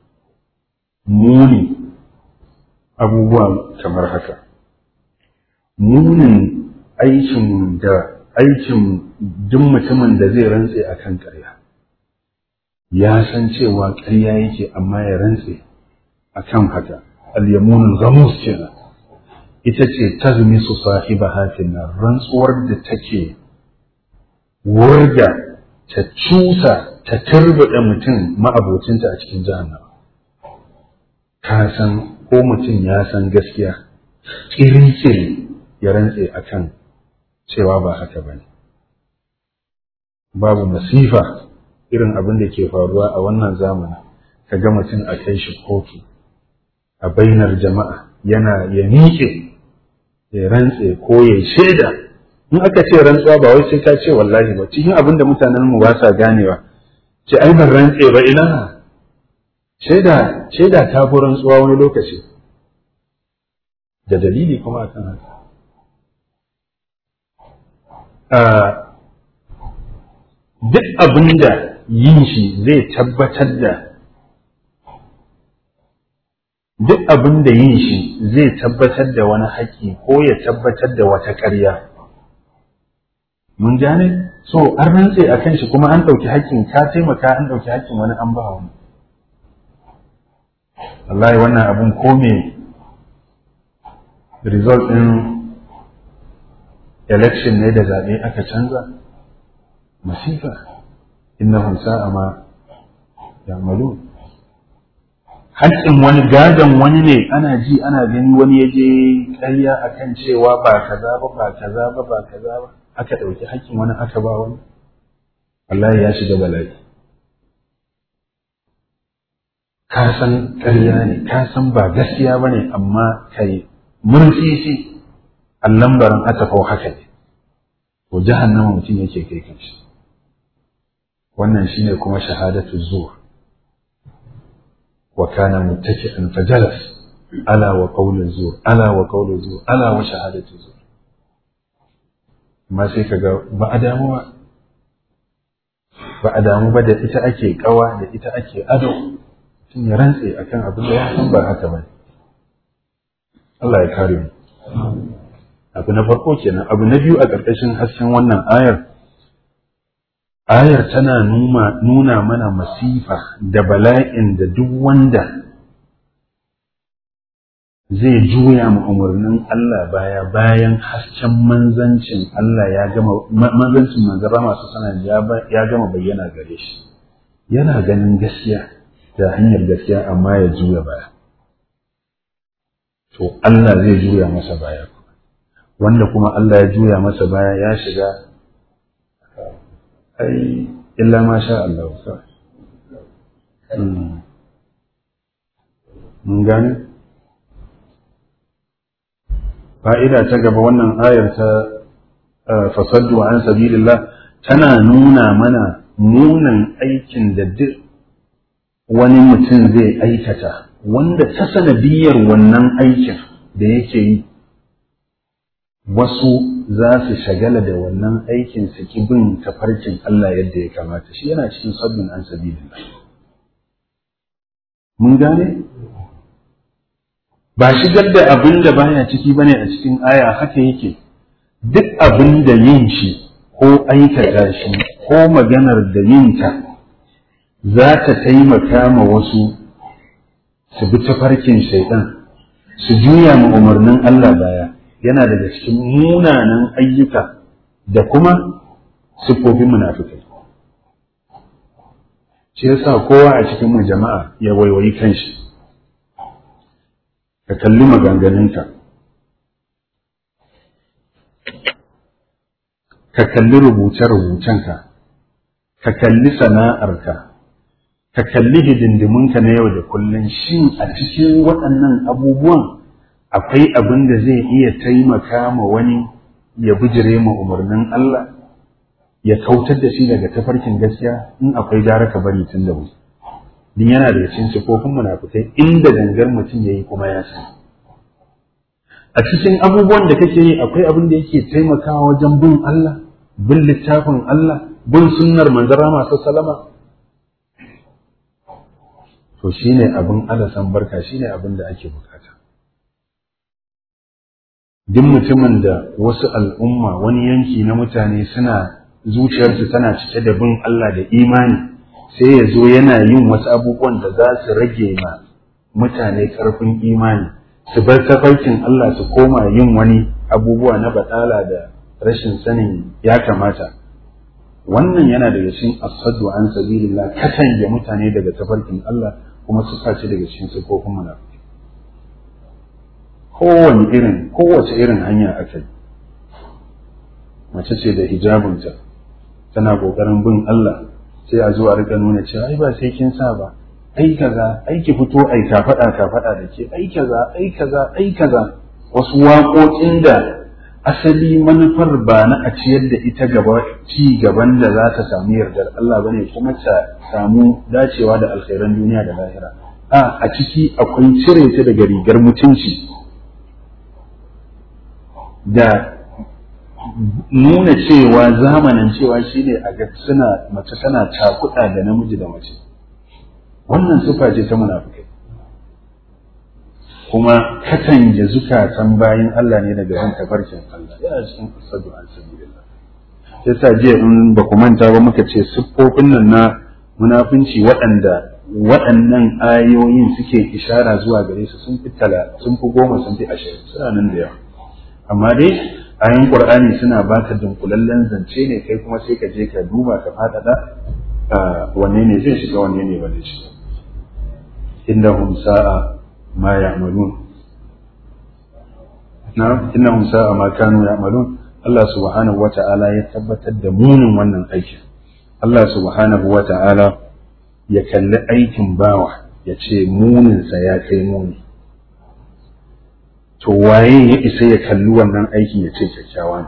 B: muni abubuwa kamar haka munin aikin da aikin duk mutumin da zai rantse a kan ƙarya ya san cewa ƙarya yake amma ya rantse a kan haka al-yamunul ghamus kenan ita ce tazmi su sahiba hatin nan rantsuwar da take wurga ta cusa ta turbuɗe mutum ma'abocinta a cikin jahannama ka san ko mutum ya san gaskiya ƙiri ya rantse a kan cewa ba haka ba ne babu masifa irin abin da ke faruwa a wannan zamanin ka ga mutum a kai shi kotu a bainar jama'a yana ya miƙe ya rantse ko ya shaida in aka ce rantsuwa ba wai sai ka ce wallahi ba cikin abin da mutanen mu ba sa ganewa ce ai ban rantse ba ina shaida shaida ta fi rantsuwa wani lokaci da dalili kuma akan haka duk abin da yin shi zai tabbatar da duk abin da yin shi zai tabbatar da wani haƙƙi ko ya tabbatar da wata ƙarya mun gane so an rantse a kan shi kuma an ɗauki haƙƙin ka taimaka an ɗauki haƙƙin wani an ba wani wallahi wannan abun ko me result ɗin election ne da zaɓe aka canza masifa innahum sa'a ma ya'malu haƙƙin wani gadon wani ne ana ji ana gani wani ya je ƙarya akan cewa ba kaza ba ba kaza ba ba kaza ba aka ɗauki haƙƙin wani aka ba wani wallahi ya shiga bala'i ka san ƙarya ne ka san ba gaskiya ba ne amma kai murtsisi allan baran atafau haka ne to jahannama mutum yake kai kanshi wannan shine kuma shahadatu zuwa wa kana muttaki'an fajalas ala wa qawlu zur ala wa qawlu zur ala wa shahadatu zur amma sai kaga ba a damu ba ba a damu ba da ita ake kawa da ita ake ado mutum ya rantse akan abin da ya san ba haka ba Allah ya kare mu abu na farko kenan abu na biyu a ƙarƙashin hasken wannan ayar ayar tana nuna mana masifa da bala'in da duk wanda zai juya mu umarnin Allah baya bayan hasken manzancin Allah ya gama manzancin manzara masu sanan ya gama bayyana gare shi yana ganin gaskiya da hanyar gaskiya amma ya juya baya to Allah zai juya masa baya wanda kuma Allah ya juya masa baya ya shiga ai illa ma sha Allah mun gane fa'ida ta gaba wannan ayar ta fasaddu an sabilillah tana nuna mana munan aikin da duk wani mutum zai aikata wanda ta sanadiyar wannan aikin da yake yi wasu za su shagala da wannan aikin su ki bin tafarkin Allah yadda ya kamata shi yana cikin sabbin an sabilillah mun gane ba shigar da abin da baya ciki bane a cikin aya haka yake duk abin da yin shi ko aikata shi ko maganar da yin ta za ta taimaka ma wasu su bi tafarkin shaitan su juya ma umarnin Allah baya yana daga cikin munanan ayyuka da kuma siffofin munafikai shi yasa kowa a cikin mu jama'a ya waiwayi kanshi ka kalli maganganunka ka kalli rubuce-rubucenka ka kalli sana'arka ka kalli hidindimunka na yau da kullum shin a cikin waɗannan abubuwan akwai abin da zai iya taimaka ma wani ya bijire ma umarnin Allah ya kautar da shi daga tafarkin gaskiya in akwai gara ka bari tun da wuri din yana da cikin sifofin munafukai inda gangar mutum yayi kuma ya san a cikin abubuwan da kake yi akwai abin da yake taimakawa wajen bin Allah bin littafin Allah bin sunnar manzara masu salama to shine abin alasan barka shine abin da ake bukata duk mutumin da wasu al'umma wani yanki na mutane suna zuciyarsu tana cike da bin Allah da imani sai ya zo yana yin wasu abubuwan da za su rage ma mutane ƙarfin imani su bar tafarkin Allah su koma yin wani abubuwa na batala da rashin sanin ya kamata wannan yana daga cikin asadu an sabilillah katange mutane daga tafarkin Allah kuma su sace daga cikin sifofin munafiki kowane irin kowace irin hanya aka yi mace ce da hijabinta tana kokarin bin Allah sai a zuwa rika nuna cewa ai ba sai kin sa ba ai kaza ai ki fito ai ka faɗa ka faɗa da ke ai kaza ai kaza ai kaza wasu waƙoƙin da asali manufar ba na a ciyar da ita gaba ci gaban da za ta samu yardar Allah bane kuma ta samu dacewa da alkhairan duniya da lahira a a ciki akwai cire ta daga rigar mutunci da nuna cewa zamanin cewa shine a ga suna mace tana cakuɗa da namiji da mace wannan sufa ce ta munafikai kuma katange zukatan bayan Allah ne daga ban tafarkin Allah yana cikin asadu an sabilillah sai sa jiya in ba ku manta ba muka ce siffofin nan na munafunci waɗanda waɗannan ayoyin suke ishara zuwa gare su sun fi tala sun fi goma sun fi ashirin suna nan da yawa amma dai ayoyin qur'ani suna baka dunkulallen zance ne kai kuma sai ka je ka duba ka faɗaɗa wanne ne zai shiga wanne ne ba zai shiga innahum sa'a ma ya'malun na innahum sa'a ma kanu ya'malun Allah subhanahu wata'ala ya tabbatar da munin wannan aikin Allah subhanahu wata'ala ya kalli aikin bawa ya ce muninsa ya kai muni to waye ya isa ya kalli wannan aikin ya ce kyakkyawa ne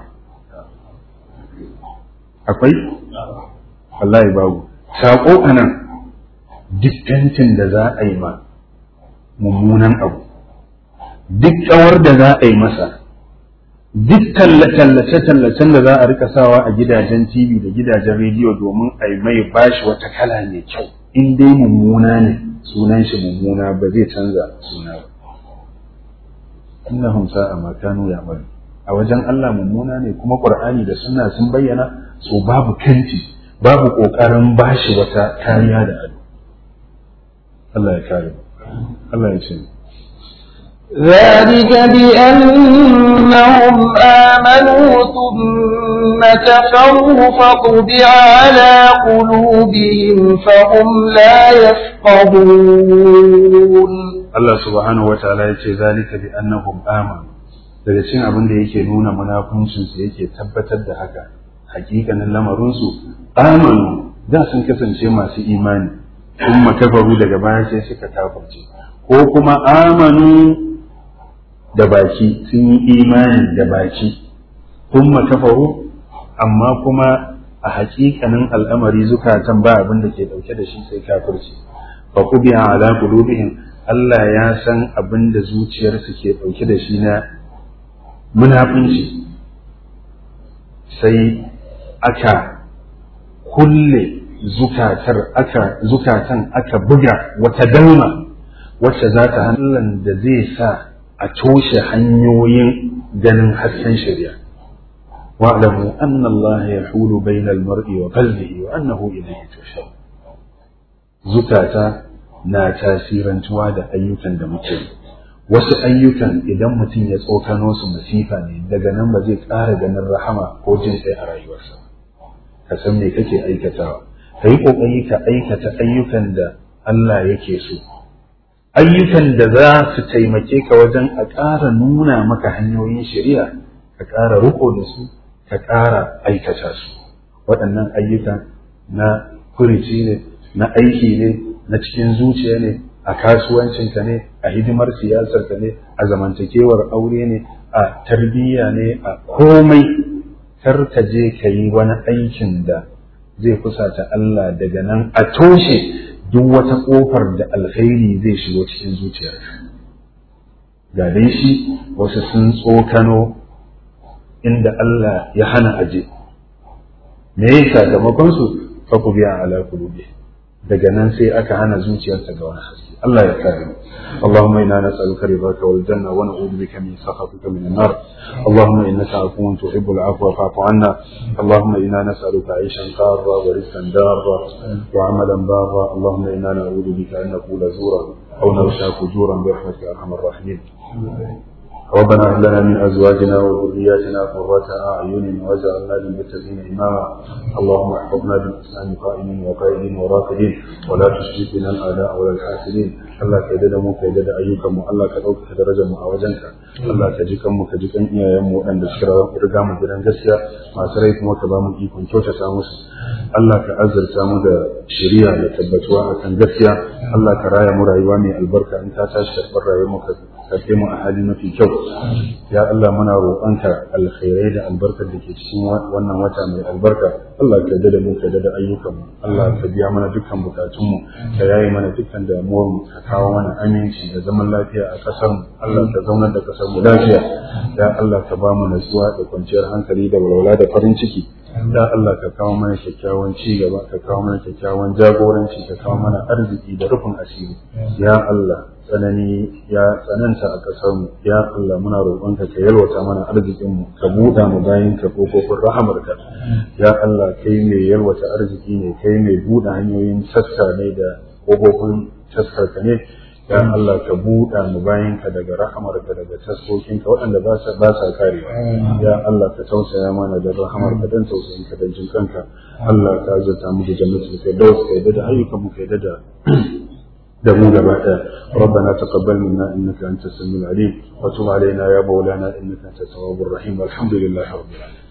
B: akwai wallahi babu saƙo a nan duk fentin da za a yi ma mummunan abu duk ƙawar da za a yi masa duk tallace-tallacen da za a rika sawa a gidajen tv da gidajen rediyo domin a yi mai bashi wata kala mai kyau in dai mummuna ne sunan shi mummuna ba zai canza suna ba innahum sa'a ma kanu ya'malu a wajen Allah mummuna ne kuma Qur'ani da sunna sun bayyana so babu kanti babu kokarin bashi wata kariya da ado Allah ya kare Allah ya ce
A: ذلك بأنهم آمنوا ثم كفروا فطبع على قلوبهم فهم لا يفقهون
B: Allah subhanahu wataala ya ce zalika bi annahum amanu daga cikin abin da yake nuna munafuncin su yake tabbatar da haka hakikanin lamarin su amanu da sun kasance masu imani kuma kafaru daga baya sai suka kafirce ko kuma amanu da baki sun yi imani da baki kuma kafaru amma kuma a hakikanin al'amari zukatan ba abin da ke dauke da shi sai kafirci fa kubiya ala qulubihim Allah ya san abin da zuciyarsu ke dauke da shi na munafunci sai aka kulle zukatar aka zukatan aka buga wata dalma wacce za ta hannun da zai sa a toshe hanyoyin ganin hasken shari'a wa'lamu anna Allah yahulu bayna al-mar'i wa qalbihi wa annahu ilayhi tushar zukata na tasirantuwa da ayyukan da muke wasu ayyukan idan mutum ya tsokano su masifa ne daga nan ba zai ƙara ganin rahama ko jin kai a rayuwarsa ka san me kake aikatawa ka yi ƙoƙari ka aikata ayyukan da Allah yake so ayyukan da za su taimake ka wajen a ƙara nuna maka hanyoyin shari'a ka ƙara riko da su ka ƙara aikata su waɗannan ayyuka na kurici ne na aiki ne na cikin zuciya ne a kasuwancinka ne a hidimar siyasarka ne a zamantakewar aure ne a tarbiyya ne a komai kar ka je ka yi wani aikin da zai kusata Allah daga nan a toshe duk wata ƙofar da alkhairi zai shigo cikin zuciyarka ga dai shi wasu sun tsokano inda Allah ya hana aje me ya sakamakon su fa ku biya ala qulubi daga nan sai aka hana zuciyarta ga wani haske Allah ya kare mu اللهم انا نسالك رضاك والجنه ونعوذ بك من سخطك من النار اللهم انك عفو تحب العفو فاعف عنا اللهم انا نسالك عيشا قارا ورزقا دارا وعملا بارا اللهم انا نعوذ بك ان نقول زورا او نغشى فجورا برحمتك يا ارحم الراحمين ربنا هب لنا من ازواجنا وذرياتنا قرة اعين واجعلنا للمتقين اماما اللهم احفظنا بالاسلام قائمين وقائدين وراكدين ولا تشرك بنا الاعداء ولا الحاسدين Allah ka yarda da mu ka yarda da ayyukan mu Allah ka ɗaukaka darajar mu a wajenka Allah ka ji kanmu ka ji kan iyayen mu waɗanda suka riga mu gidan gaskiya masu rai kuma ka ba mu ikon kyautata musu Allah ka azurta mu da shari'a da tabbatuwa akan gaskiya Allah ka raya mu rayuwa mai albarka in ta tashi karɓar rayuwar mu ka karɓe mu a hali mafi kyau ya Allah muna roƙonka alkhairai da albarkar da ke cikin wannan wata mai albarka Allah ka yarda da mu ka yarda da ayyukan mu Allah ka biya mana dukkan bukatun mu ka yaye mana dukkan damuwar mu ka kawo mana aminci da zaman lafiya a ƙasar mu Allah ka zaunar da ƙasar mu lafiya ya Allah ka ba mu natsuwa da kwanciyar hankali da walwala da farin ciki ya Allah ka kawo mana kyakkyawan ci gaba ka kawo mana kyakkyawan jagoranci ka kawo mana arziki da rufin asiri ya Allah tsanani ya tsananta a ƙasar mu ya Allah muna roƙonka ka yalwata mana arzikin mu ka buɗa mu bayan ka kofofin rahamarka ya Allah kai mai yalwata arziki ne kai mai buɗe hanyoyin sassa ne da kofofin taskarka ne ya Allah ka buɗa mu bayanka daga rahamarka daga taskokinka waɗanda ba sa ba sa karewa ya Allah ka tausaya mana da rahamarka dan tausayinka da jinkanka Allah ka azurta mu da jannatul firdaus ka yadda da ayyukan mu ka yadda da da mu gaba ɗaya ربنا تقبل منا انك انت السميع العليم وتب علينا يا مولانا انك انت التواب الرحيم والحمد لله رب العالمين